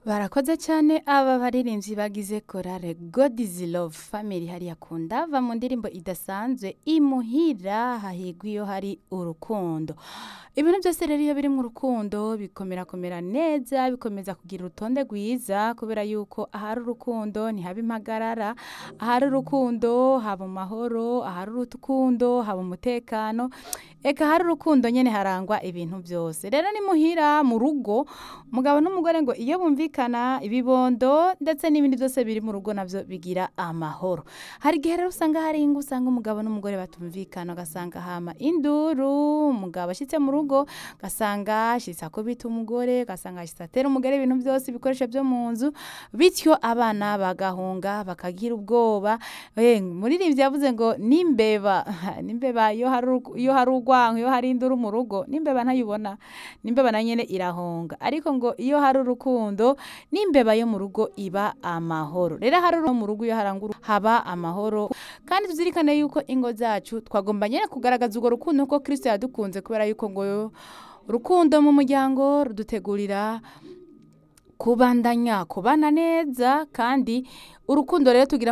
barakoze cyane aba baririmbyi bagize korale God is love family hariya kunda va mu ndirimbo idasanzwe imuhira hahigwa iyo hari urukundo ibintu byose rero iyo biri mu rukundo bikomera komera neza bikomeza kugira urutonde rwiza kubera yuko ahari urukundo ntihaba impagarara ahari urukundo haba amahoro ahari urukundo haba umutekano eka hari urukundo nyine harangwa ibintu byose rero ni muhira mu rugo umugabo n'umugore ngo iyo bumvikana ibibondo ndetse n'ibindi byose biri mu rugo nabyo bigira amahoro hari igihe rero usanga hari ingo usanga umugabo n'umugore batumvikana ugasanga hama induru umugabo ashyitse mu rugo ugasanga ashyitse akubita umugore ugasanga ashyitse atera umugore ibintu byose ibikoresho byo mu nzu bityo abana bagahunga bakagira ubwoba muririmbyi yavuze ngo n'imbeba n'imbeba iyo hari iyo hari urwango iyo hari induru mu rugo n'imbeba ntayibona n'imbeba na nyine irahunga ariko ngo iyo hari urukundo n'imbeba yo mu rugo iba amahoro rero hari mu rugo iyo harangura haba amahoro kandi tuzirikane yuko ingo zacu twagomba nyine kugaragaza urwo rukundo kuko kirisito yadukunze kubera yuko ngo urukundo mu muryango rudutegurira kubandanya kubana neza kandi urukundo rero tugira